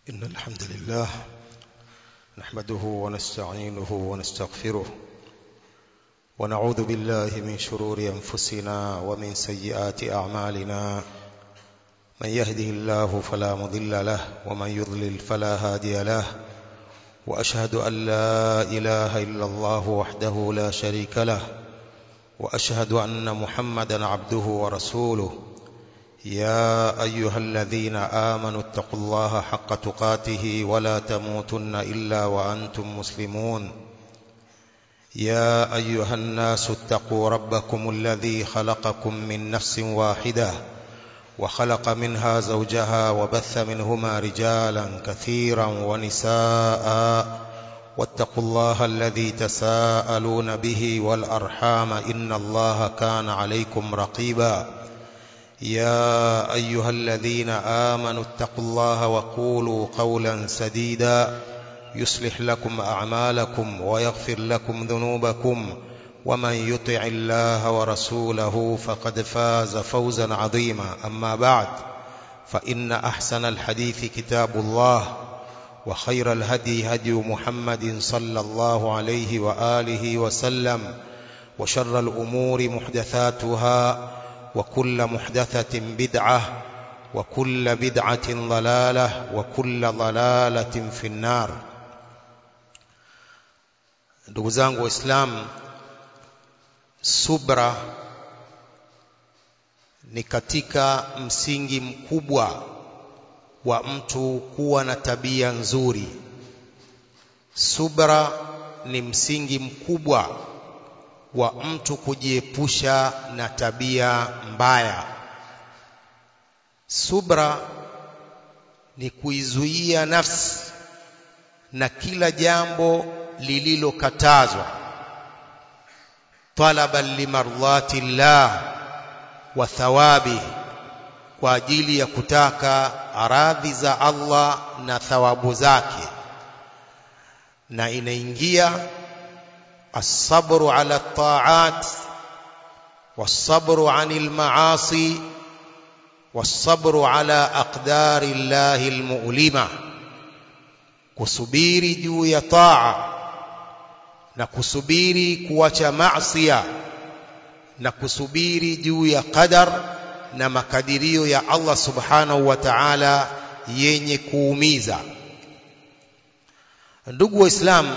إن الحمد لله نحمده ونستعينه ونستغفره ونعوذ بالله من شرور أنفسنا ومن سيئات أعمالنا من يهده الله فلا مضل له ومن يضلل فلا هادي له وأشهد أن لا إله إلا الله وحده لا شريك له وأشهد أن محمدا عبده ورسوله يا أيها الذين آمنوا اتقوا الله حق تقاته ولا تموتن إلا وأنتم مسلمون يا أيها الناس اتقوا ربكم الذي خلقكم من نفس واحدة وخلق منها زوجها وبث منهما رجالا كثيرا ونساء واتقوا الله الذي تساءلون به والأرحام إن الله كان عليكم رقيبا يا أيها الذين آمنوا اتقوا الله وقولوا قولا سديدا يصلح لكم أعمالكم ويغفر لكم ذنوبكم ومن يطع الله ورسوله فقد فاز فوزا عظيما أما بعد فإن أحسن الحديث كتاب الله وخير الهدي هدي محمد صلى الله عليه وآله وسلم وشر الأمور محدثاتها وكل محدثة بدعة وكل بدعة ضلالة وكل ضلالة في النار ndugu zangu waislamu subra ni katika msingi mkubwa wa mtu kuwa na tabia nzuri subra ni msingi mkubwa wa mtu kujiepusha na tabia mbaya. Subra ni kuizuia nafsi na kila jambo lililokatazwa, talaban limardhati llah wa thawabi, kwa ajili ya kutaka radhi za Allah na thawabu zake, na inaingia الصبر على الطاعات والصبر عن المعاصي والصبر على أقدار الله المؤلمة kusubiri juu ya taa na kusubiri kuacha maasiya na kusubiri juu ya qadar na makadirio ya Allah subhanahu wa ta'ala yenye kuumiza ndugu waislamu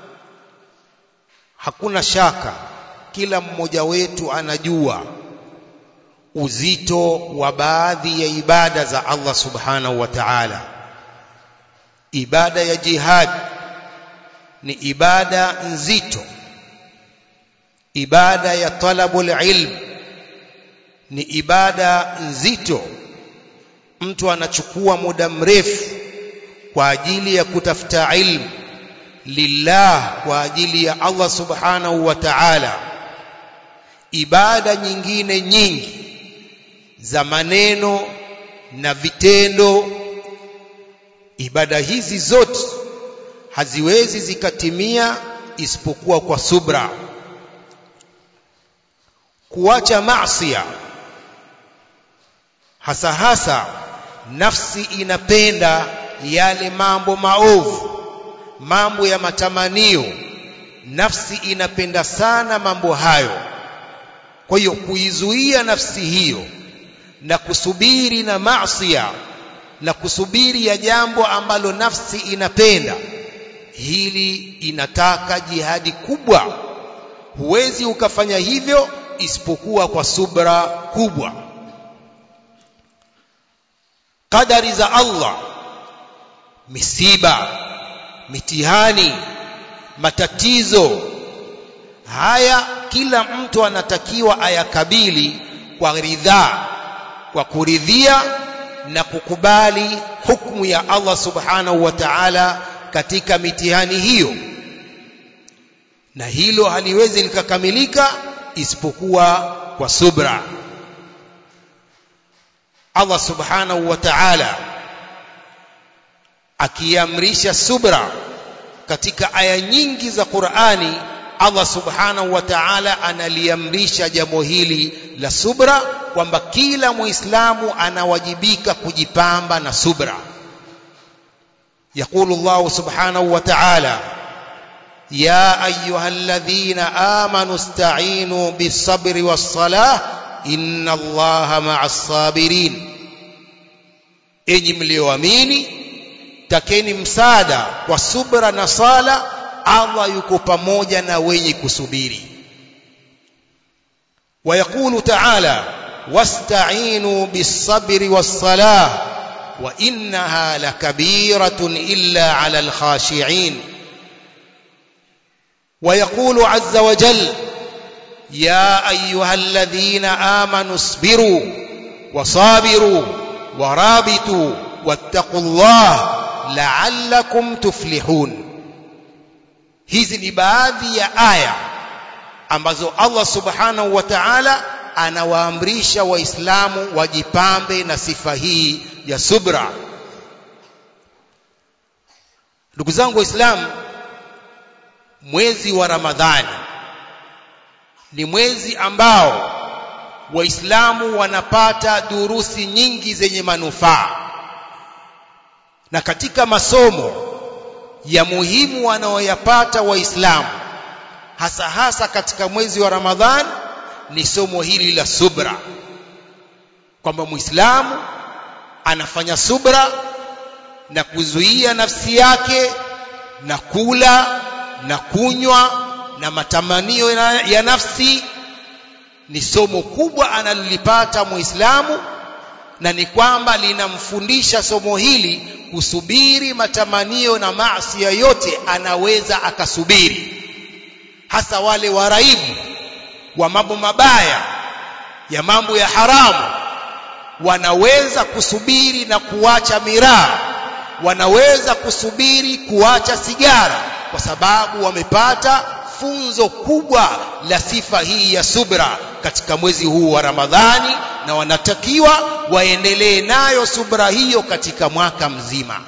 hakuna shaka kila mmoja wetu anajua uzito wa baadhi ya ibada za Allah subhanahu wa ta'ala ibada ya jihad ni ibada nzito ibada ya talabul ilm ni ibada nzito mtu anachukua muda mrefu kwa ajili ya kutafuta ilmu lillah kwa ajili ya Allah subhanahu wa ta'ala ibada nyingine nyingi za maneno na vitendo ibada hizi zote haziwezi zikatimia isipokuwa kwa subra kuacha maasiya hasa hasa nafsi inapenda yale mambo maovu mambo ya matamanio nafsi inapenda sana mambo hayo kwa hiyo kuizuia nafsi hiyo na kusubiri na maasiya na kusubiri ya jambo ambalo nafsi inapenda hili inataka jihadi kubwa huwezi ukafanya hivyo isipokuwa kwa subra kubwa kadari za Allah misiba mitihani matatizo haya kila mtu anatakiwa ayakabili kwa ridhaa kwa kuridhia na kukubali hukumu ya Allah subhanahu wa ta'ala katika mitihani hiyo na hilo haliwezi likakamilika isipokuwa kwa subra Allah subhanahu wa ta'ala akiamrisha subra katika aya nyingi za Qur'ani Allah subhanahu wa ta'ala analiamrisha jambo hili la subra kwamba kila muislamu anawajibika kujipamba na subra يقول الله سبحانه وتعالى يا أيها الذين آمنوا استعينوا بالصبر والصلاة إن الله مع الصابرين enyi mlioamini takeni msaada kwa subra na sala Allah yuko pamoja na wenye kusubiri ويقول تعالى واستعينوا بالصبر والصلاة وإنها لكبيرة إلا على الخاشعين ويقول عز وجل يا أيها الذين آمنوا اصبروا وصابروا ورابطوا واتقوا الله لعلكم تفلحون hizi ni baadhi ya aya ambazo Allah subhanahu wa ta'ala anawaamrisha waislamu wajipambe na sifa hii ya subra ndugu zangu waislamu mwezi wa ramadhani ni mwezi ambao waislamu wanapata durusi nyingi zenye manufaa na katika masomo ya muhimu wanaoyapata waislamu hasa hasa katika mwezi wa ramadhan ni somo hili la subra kwamba muislamu anafanya subra na kuzuia nafsi yake na kula na kunywa na matamanio ya nafsi ni somo kubwa analolipata muislamu na ni kwamba linamfundisha somo hili kusubiri matamanio na maasi yote anaweza akasubiri hasa wale waraibu wa mambo mabaya ya mambo ya haramu wanaweza kusubiri na kuacha miraa wanaweza kusubiri kuacha sigara kwa sababu wamepata funzo kubwa la sifa hii ya subra katika mwezi huu wa Ramadhani na wanatakiwa waendelee nayo subra hiyo katika mwaka mzima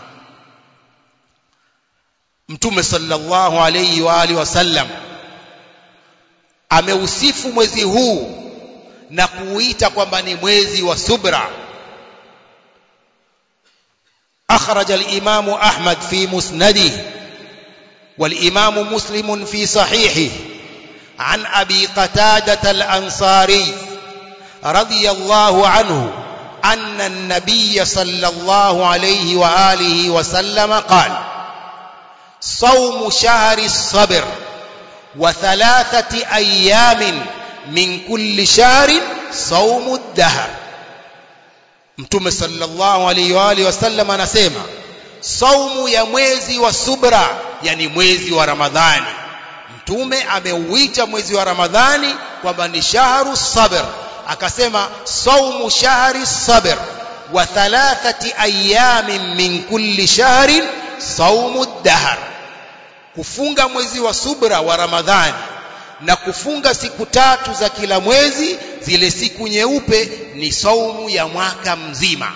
Mtume sallallahu alayhi wa alihi wasallam ameusifu mwezi huu na kuuita kwamba ni mwezi wa subra أخرج الإمام أحمد في مسنده والإمام مسلم في صحيحه عن أبي قتادة الأنصاري رضي الله عنه أن النبي صلى الله عليه وآله وسلم قال صوم شهر الصبر وثلاثة أيام من كل شهر صوم الدهر Mtume sallallahu alaihi wa alihi wasallam anasema saumu ya mwezi wa subra yani mwezi wa Ramadhani Mtume ameuita mwezi wa Ramadhani kwamba ni shahru sabr akasema saumu shahri sabr wa thalathati ayamin min kulli shahrin saumu dahr kufunga mwezi wa subra wa Ramadhani na kufunga siku tatu za kila mwezi zile siku nyeupe ni saumu ya mwaka mzima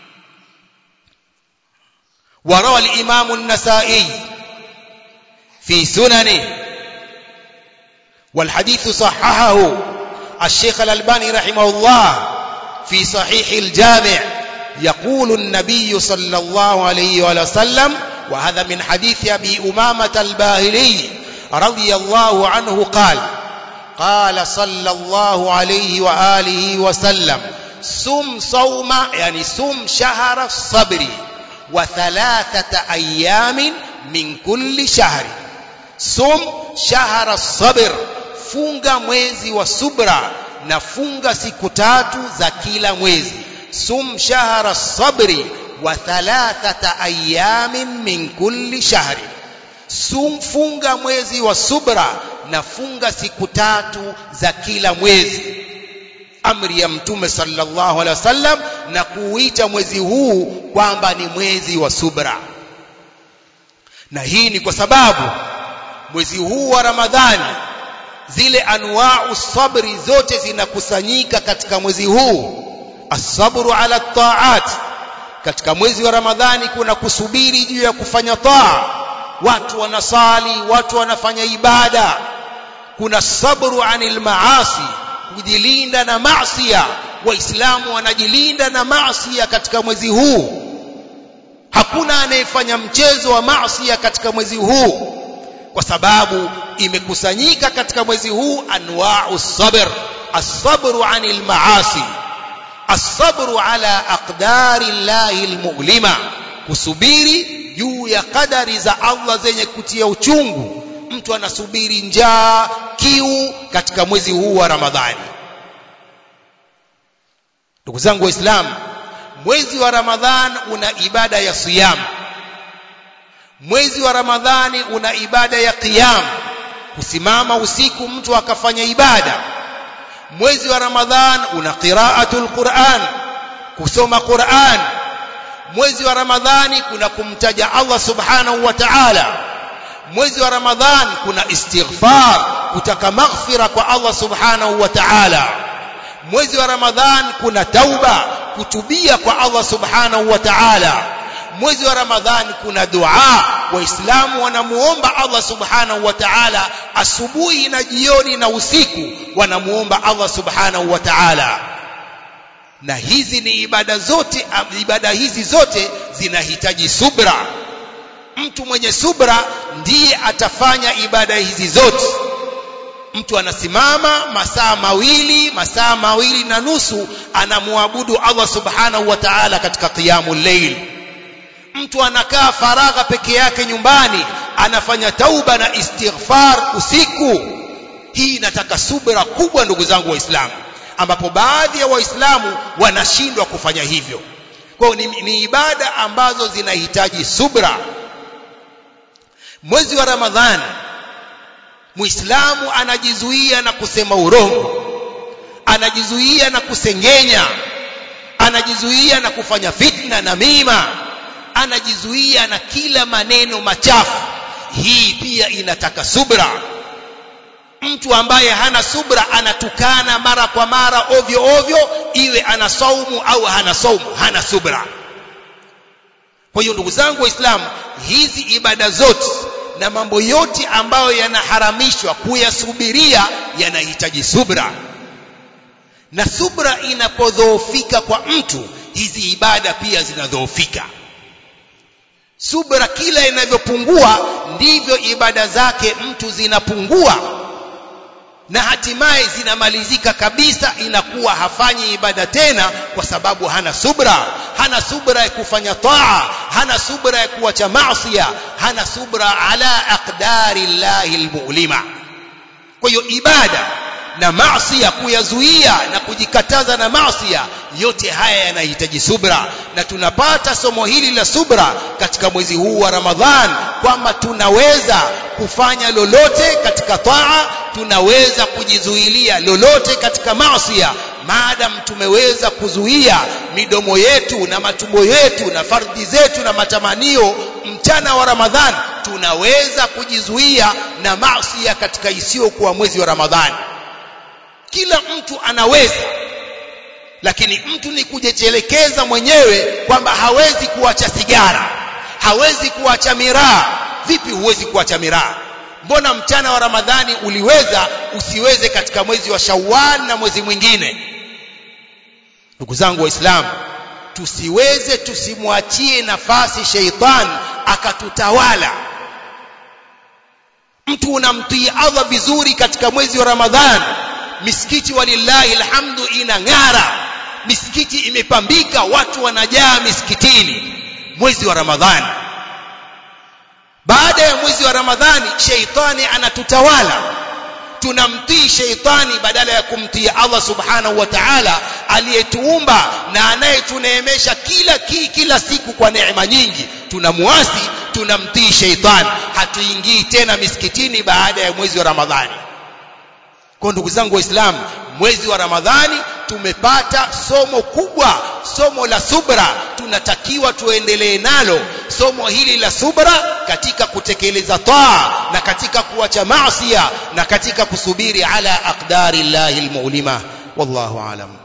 وروى الإمام النسائي في سننه والحديث صححه الشيخ الألباني رحمه الله في صحيح الجامع يقول النبي صلى الله عليه وسلم وهذا من حديث أبي أمامة الباهلي رضي الله عنه قال قال صلى الله عليه وآله وسلم سم صوم يعني سم شهر الصبر وثلاثة أيام من كل شهر سم شهر الصبر funga mwezi wa subra na funga siku tatu za kila mwezi sum shahra sabri wa thalathata ayamin min kulli shahri sum funga mwezi wa subra na funga siku tatu za kila mwezi amri ya mtume sallallahu alaihi wasallam na kuuita mwezi huu kwamba ni mwezi wa subra na hii ni kwa sababu mwezi huu wa ramadhani zile anwa'u sabri zote zinakusanyika katika mwezi huu asabru ala taat katika mwezi wa ramadhani kuna kusubiri juu ya kufanya taa watu wanasali watu wanafanya ibada kuna sabru anil maasi kujilinda na maasiya waislamu wanajilinda na maasiya katika mwezi huu hakuna anayefanya mchezo wa maasi katika mwezi huu kwa sababu imekusanyika katika mwezi huu anwa'u sabr as-sabru 'anil ma'asi as-sabru 'ala aqdari llahi al-mu'lima kusubiri juu ya kadari za Allah zenye kutia uchungu mtu anasubiri njaa kiu katika mwezi huu wa Ramadhani ndugu zangu waislamu mwezi wa Ramadhan una ibada ya siyam mwezi wa Ramadhani una ibada ya qiyam kusimama usiku mtu akafanya ibada mwezi wa Ramadhan una qiraatul Qur'an kusoma Qur'an mwezi wa Ramadhani kuna kumtaja Allah subhanahu wa ta'ala mwezi wa Ramadhan kuna istighfar kutaka maghfira kwa Allah subhanahu wa ta'ala mwezi wa Ramadhan kuna tauba kutubia kwa Allah subhanahu wa ta'ala mwezi wa Ramadhan kuna dua waislamu wanamuomba Allah subhanahu wa ta'ala asubuhi na jioni na usiku wanamuomba Allah subhanahu wa ta'ala na hizi ni ibada zote ibada hizi zote zinahitaji subra mtu mwenye subra ndiye atafanya ibada hizi zote mtu anasimama masaa mawili masaa mawili na nusu anamwabudu Allah subhanahu wa ta'ala katika qiyamul layl mtu anakaa faragha peke yake nyumbani anafanya tauba na istighfar usiku hii inataka subra kubwa ndugu zangu waislamu ambapo baadhi ya waislamu wanashindwa kufanya hivyo kwa ni, ni ibada ambazo zinahitaji subra mwezi wa ramadhani muislamu anajizuia na kusema urongo anajizuia na kusengenya anajizuia na kufanya fitna na mima anajizuia na kila maneno machafu hii pia inataka subra mtu ambaye hana subra anatukana mara kwa mara ovyo ovyo iwe ana saumu au hana saumu hana subra kwa hiyo ndugu zangu waislamu hizi ibada zote na mambo yote ambayo yanaharamishwa kuyasubiria yanahitaji subra na subra inapodhoofika kwa mtu hizi ibada pia zinadhoofika subra kila inavyopungua ndivyo ibada zake mtu zinapungua na hatimaye zinamalizika kabisa inakuwa hafanyi ibada tena kwa sababu hana subra hana subra ya kufanya taa hana subra ya kuacha maasiya hana subra ala aqdari llahi almu'lima kwa hiyo ibada na maasiya kuyazuia na kujikataza na maasiya yote haya yanahitaji subra na tunapata somo hili la subra katika mwezi huu wa Ramadhan kwamba tunaweza kufanya lolote katika taa tunaweza kujizuilia lolote katika maasiya maadam tumeweza kuzuia midomo yetu na matumbo yetu na fardhi zetu na matamanio mchana wa Ramadhan tunaweza kujizuia na maasiya katika isiyokuwa mwezi wa Ramadhani kila mtu anaweza lakini mtu ni kujichelekeza mwenyewe kwamba hawezi kuacha sigara hawezi kuacha miraa vipi huwezi kuacha miraa mbona mchana wa ramadhani uliweza usiweze katika mwezi wa shawwal na mwezi mwingine ndugu zangu waislamu tusiweze tusimwachie nafasi sheitan akatutawala mtu unamtii Allah vizuri katika mwezi wa ramadhani misikiti walillahi alhamdu inang'ara misikiti imepambika watu wanajaa misikitini mwezi wa ramadhani baada ya mwezi wa ramadhani sheitani anatutawala tunamtii sheitani badala ya kumtii Allah subhanahu wa ta'ala aliyetuumba na anayetuneemesha kila ki, kila siku kwa neema nyingi tunamuasi tunamtii sheitani hatuingii tena misikitini baada ya mwezi wa ramadhani kwa ndugu zangu waislamu mwezi wa ramadhani tumepata somo kubwa somo la subra tunatakiwa tuendelee nalo somo hili la subra katika kutekeleza taa na katika kuacha maasiya na katika kusubiri ala aqdari llahi almu'lima wallahu alam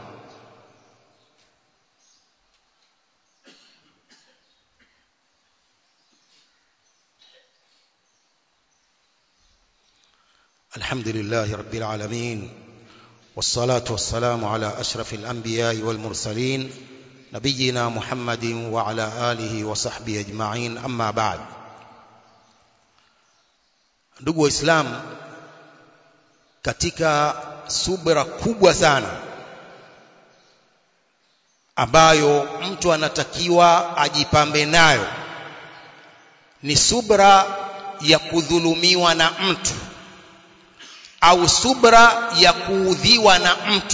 الحمد لله رب العالمين والصلاة والسلام على أشرف الأنبياء والمرسلين نبينا محمد وعلى آله وصحبه أجمعين أما بعد ndugu waislamu katika subra kubwa sana ambayo mtu anatakiwa ajipambe nayo ni subra ya kudhulumiwa na mtu au subra ya kuudhiwa na mtu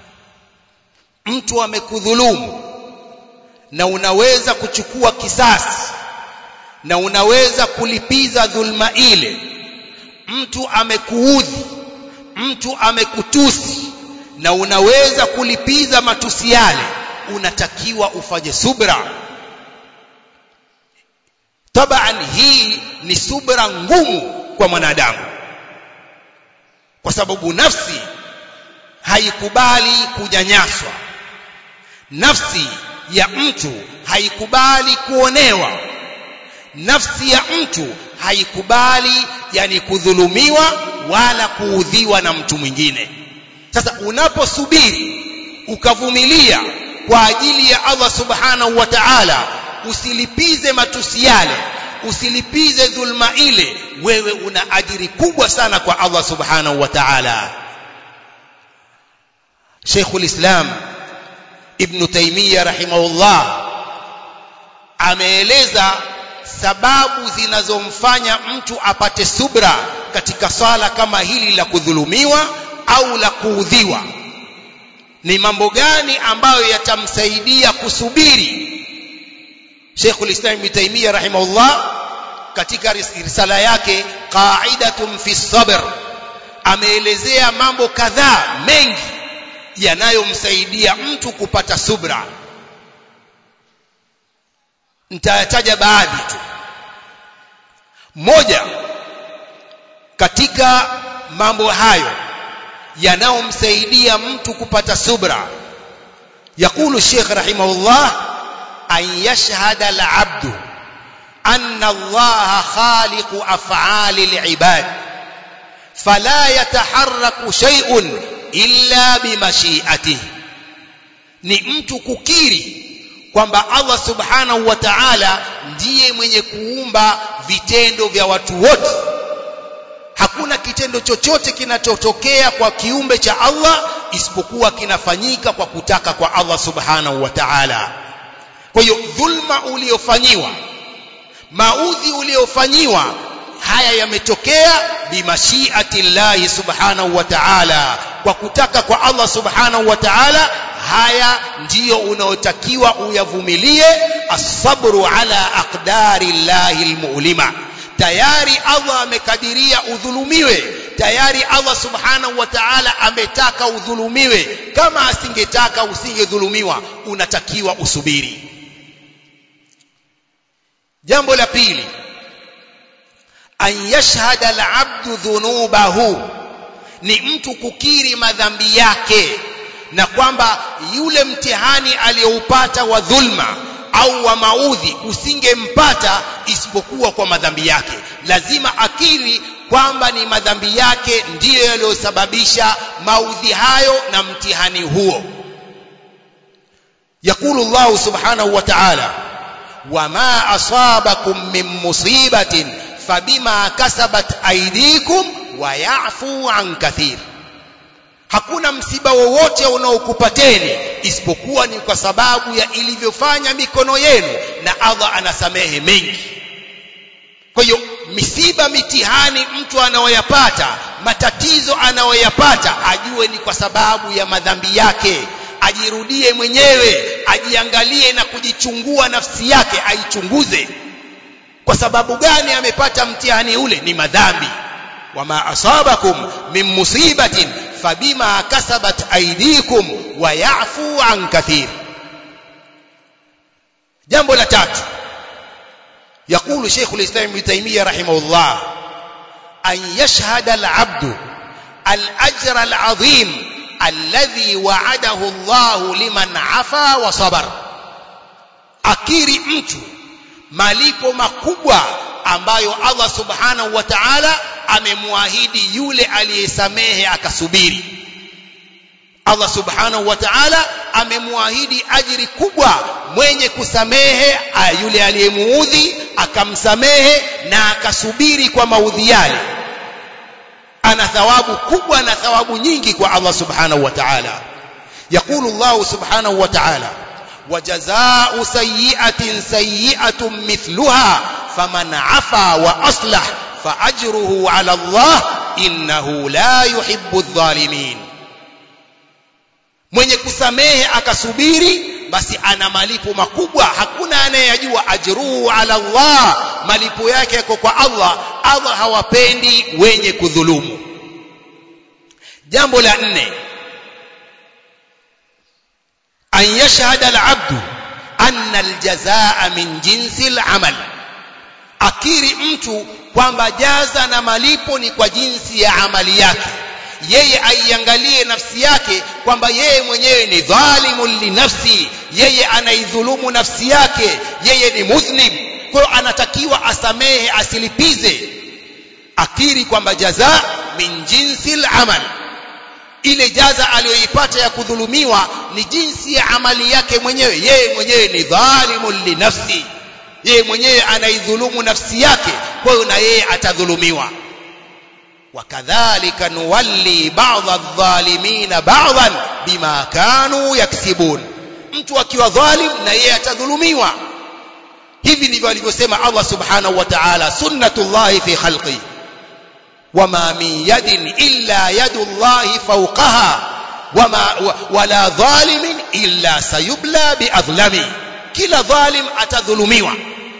mtu amekudhulumu na unaweza kuchukua kisasi na unaweza kulipiza dhulma ile mtu amekuudhi mtu amekutusi na unaweza kulipiza matusi yale unatakiwa ufanye subra taban hii ni subra ngumu kwa mwanadamu kwa sababu nafsi haikubali kunyanyaswa nafsi ya mtu haikubali kuonewa nafsi ya mtu haikubali yani kudhulumiwa wala kuudhiwa na mtu mwingine sasa unaposubiri ukavumilia kwa ajili ya Allah subhanahu wa ta'ala usilipize matusi yale usilipize dhulma ile wewe una ajiri kubwa sana kwa Allah subhanahu wa ta'ala Sheikhul Islam Ibn Taymiyyah rahimahullah ameeleza sababu zinazomfanya mtu apate subra katika swala kama hili la kudhulumiwa au la kuudhiwa ni mambo gani ambayo yatamsaidia kusubiri Sheikhul Islam Ibn Taymiyyah rahimahullah katika risala yake Qa'idatun fi sabr ameelezea mambo kadhaa mengi yanayomsaidia mtu kupata subra nitayataja baadhi tu moja katika mambo hayo yanayomsaidia mtu kupata subra يقول الشيخ رحمه الله أن يشهد العبد أن الله خالق أفعال العباد فلا يتحرك شيء إلا بمشيئته ni mtu kukiri kwamba Allah subhanahu wa ta'ala ndiye mwenye kuumba vitendo vya watu wote hakuna kitendo chochote kinachotokea kwa kiumbe cha Allah isipokuwa kinafanyika kwa kutaka kwa Allah subhanahu wa ta'ala kwa hiyo dhulma uliofanyiwa maudhi uliofanyiwa haya yametokea bimashiati llahi subhanahu wa ta'ala kwa kutaka kwa Allah subhanahu wa ta'ala haya ndiyo unaotakiwa uyavumilie asabru ala aqdari llahi almu'lima tayari Allah amekadiria udhulumiwe tayari Allah subhanahu wa ta'ala ametaka udhulumiwe kama asingetaka usingedhulumiwa unatakiwa usubiri jambo la pili an yashhada al-abdu dhunubahu ni mtu kukiri madhambi yake na kwamba yule mtihani aliyoupata wa dhulma au wa maudhi usingempata isipokuwa kwa madhambi yake lazima akiri kwamba ni madhambi yake ndiyo yaliyosababisha maudhi hayo na mtihani huo yakulu Allah subhanahu wa ta'ala wama asabakum min musibatin fabima kasabat aydikum wa ya'fu an kathir hakuna msiba wowote unaokupateni isipokuwa ni kwa sababu ya ilivyofanya mikono yenu na Allah anasamehe mengi kwa hiyo misiba mitihani mtu anaoyapata matatizo anayoyapata ajue ni kwa sababu ya madhambi yake ajirudie mwenyewe ajiangalie na kujichungua nafsi yake aichunguze kwa sababu gani amepata mtihani ule ni madhambi wama asabakum min musibatin fabima kasabat aydikum wa ya'fu an kathir jambo la tatu يقول شيخ الإسلام ابن تيمية رحمه الله أن يشهد العبد الأجر العظيم الذي وعده الله لمن عفا وصبر akiri mtu malipo makubwa ambayo Allah subhanahu wa ta'ala amemwahidi yule aliyesamehe akasubiri Allah subhanahu wa ta'ala amemwahidi ajiri kubwa mwenye kusamehe yule aliyemuudhi akamsamehe na akasubiri kwa maudhi yale ana thawabu kubwa na thawabu nyingi kwa Allah subhanahu wa ta'ala يقول الله سبحانه وتعالى وجزاء سيئة سيئة مثلها فمن عفا وأصلح فأجره على الله إنه لا يحب الظالمين mwenye kusamehe akasubiri basi ana malipo makubwa hakuna anayejua ajruhu ala Allah malipo yake yako kwa Allah Allah hawapendi wenye kudhulumu jambo la nne an yashhada al-abdu anna al-jazaa min jinsi al-amal akiri mtu kwamba jaza na malipo ni kwa jinsi ya amali yake yeye aiangalie nafsi yake kwamba yeye mwenyewe ni dhalimun linafsi yeye anaidhulumu nafsi yake yeye ni mudhnib kwa hiyo anatakiwa asamehe asilipize akiri kwamba jaza min jinsi al-amal ile jaza aliyoipata ya kudhulumiwa ni jinsi ya amali yake mwenyewe yeye mwenyewe ni dhalimun linafsi yeye mwenyewe anaidhulumu nafsi yake kwa hiyo na yeye atadhulumiwa wakadhalika nuwalli ba'dha adh-dhalimina ba'dhan bima kanu yaksibun mtu akiwa dhalim na yeye atadhulumiwa hivi ndivyo alivyosema Allah subhanahu wa ta'ala sunnatullahi fi khalqi wama min yadin illa yadullahi fawqaha wama wala dhalimin illa sayubla biadhlami kila dhalim atadhulumiwa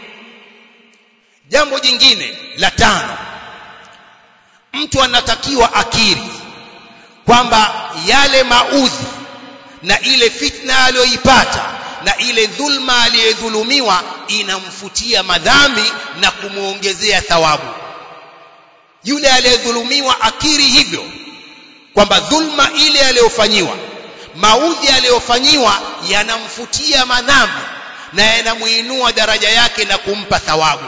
jambo jingine la tano mtu anatakiwa akiri kwamba yale maudhi na ile fitna aliyoipata na ile dhulma aliyedhulumiwa inamfutia madhambi na kumuongezea thawabu yule aliyedhulumiwa akiri hivyo kwamba dhulma ile aliyofanyiwa maudhi aliyofanyiwa yanamfutia madhambi na yanamuinua daraja yake na kumpa thawabu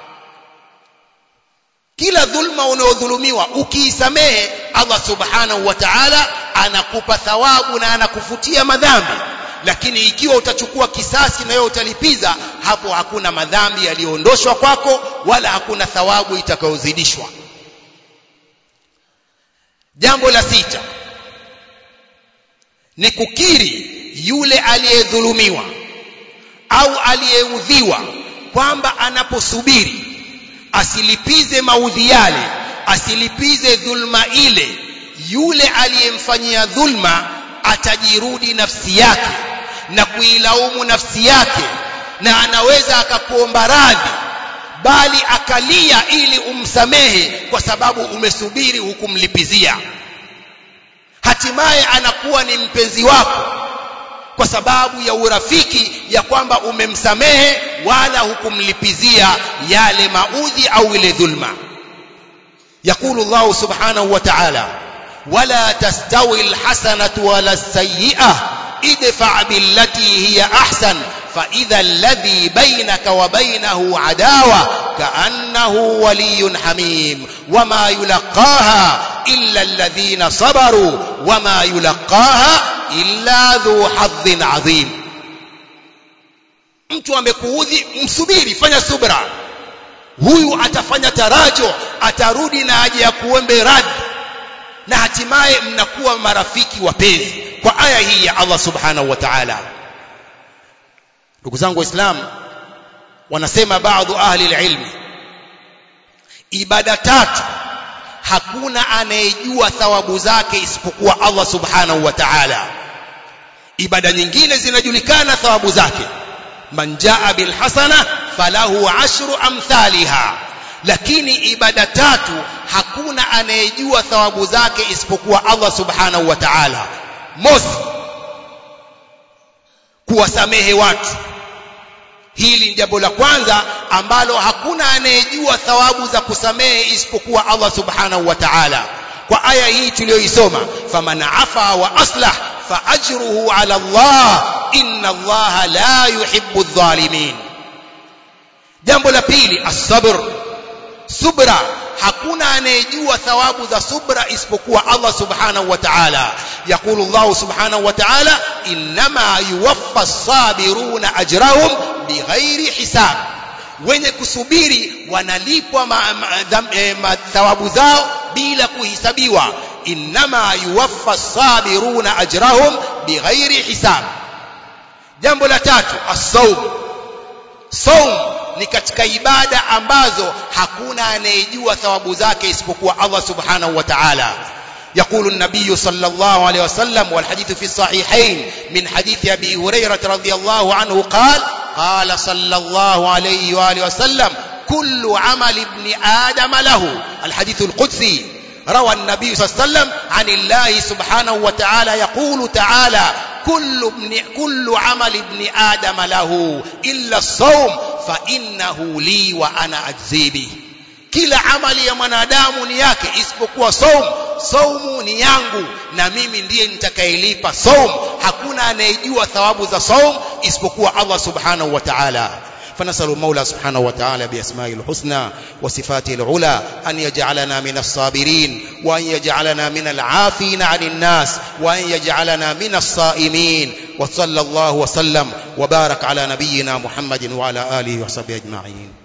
kila dhulma unayodhulumiwa ukiisamehe Allah subhanahu wa ta'ala anakupa thawabu na anakufutia madhambi lakini ikiwa utachukua kisasi na wewe utalipiza hapo hakuna madhambi yaliyoondoshwa kwako wala hakuna thawabu itakayozidishwa jambo la sita ni kukiri yule aliyedhulumiwa au aliyeudhiwa kwamba anaposubiri asilipize maudhi yale asilipize dhulma ile yule aliyemfanyia dhulma atajirudi nafsi yake na kuilaumu nafsi yake na anaweza akakuomba radhi bali akalia ili umsamehe kwa sababu umesubiri hukumlipizia hatimaye anakuwa ni mpenzi wako kwa sababu ya urafiki ya kwamba umemsamehe wala hukumlipizia yale maudhi au ile dhulma يقول الله سبحانه وتعالى ولا تستوي الحسنة ولا السيئة ادفع بالتي هي أحسن فإذا الذي بينك وبينه عداوة كأنه ولي حميم وما يلقاها إلا الذين صبروا وما يلقاها إلا ذو حظ عظيم mtu amekuudhi msubiri fanya subra huyu atafanya tarajo atarudi na aje ya kuombe radhi na hatimaye mnakuwa marafiki wapenzi kwa aya hii ya Allah subhanahu wa ta'ala ndugu zangu waislamu wanasema baadhi ahli ilmi ibada tatu hakuna anayejua thawabu zake isipokuwa Allah subhanahu wa ta'ala ibada nyingine zinajulikana thawabu zake man jaa bil hasana falahu ashru amthaliha lakini ibada tatu hakuna anayejua thawabu zake isipokuwa Allah subhanahu wa ta'ala mosi kuwasamehe watu hili ni jambo la kwanza ambalo hakuna anayejua thawabu za kusamehe isipokuwa Allah subhanahu wa ta'ala kwa aya hii tuliyoisoma faman afa wa aslah fa ajruhu ala Allah inna Allah la yuhibbu adh-dhalimin jambo la pili as-sabr subra hakuna anayejua thawabu za subra isipokuwa Allah subhanahu wa ta'ala yaqulu Allah subhanahu wa ta'ala inma yuwaffa as-sabiruna ajrahum bighairi hisab wenye kusubiri wanalipwa thawabu zao bila kuhisabiwa inma yuwaffa as-sabiruna ajrahum bighairi hisab jambo la tatu as-sawm saum ni katika ibada ambazo hakuna anayejua thawabu zake isipokuwa Allah subhanahu wa ta'ala يقول النبي صلى الله عليه وسلم والحديث في الصحيحين من حديث أبي هريرة رضي الله عنه قال قال صلى الله عليه وآله وسلم كل عمل ابن آدم له الحديث القدسي روى النبي صلى الله عليه وسلم عن الله سبحانه وتعالى يقول تعالى كل ابن كل عمل ابن آدم له إلا الصوم فإنه لي وأنا أجزي به kila amali ya mwanadamu ni yake isipokuwa saum saumu ni yangu na mimi ndiye nitakayelipa saum hakuna anayejua thawabu za saum isipokuwa Allah subhanahu wa ta'ala فنسأل المولى سبحانه وتعالى بأسمائه الحسنى وصفاته العلى أن يجعلنا من الصابرين وأن يجعلنا من العافين عن الناس وأن يجعلنا من الصائمين وصلى الله وسلم وبارك على نبينا محمد وعلى آله وصحبه أجمعين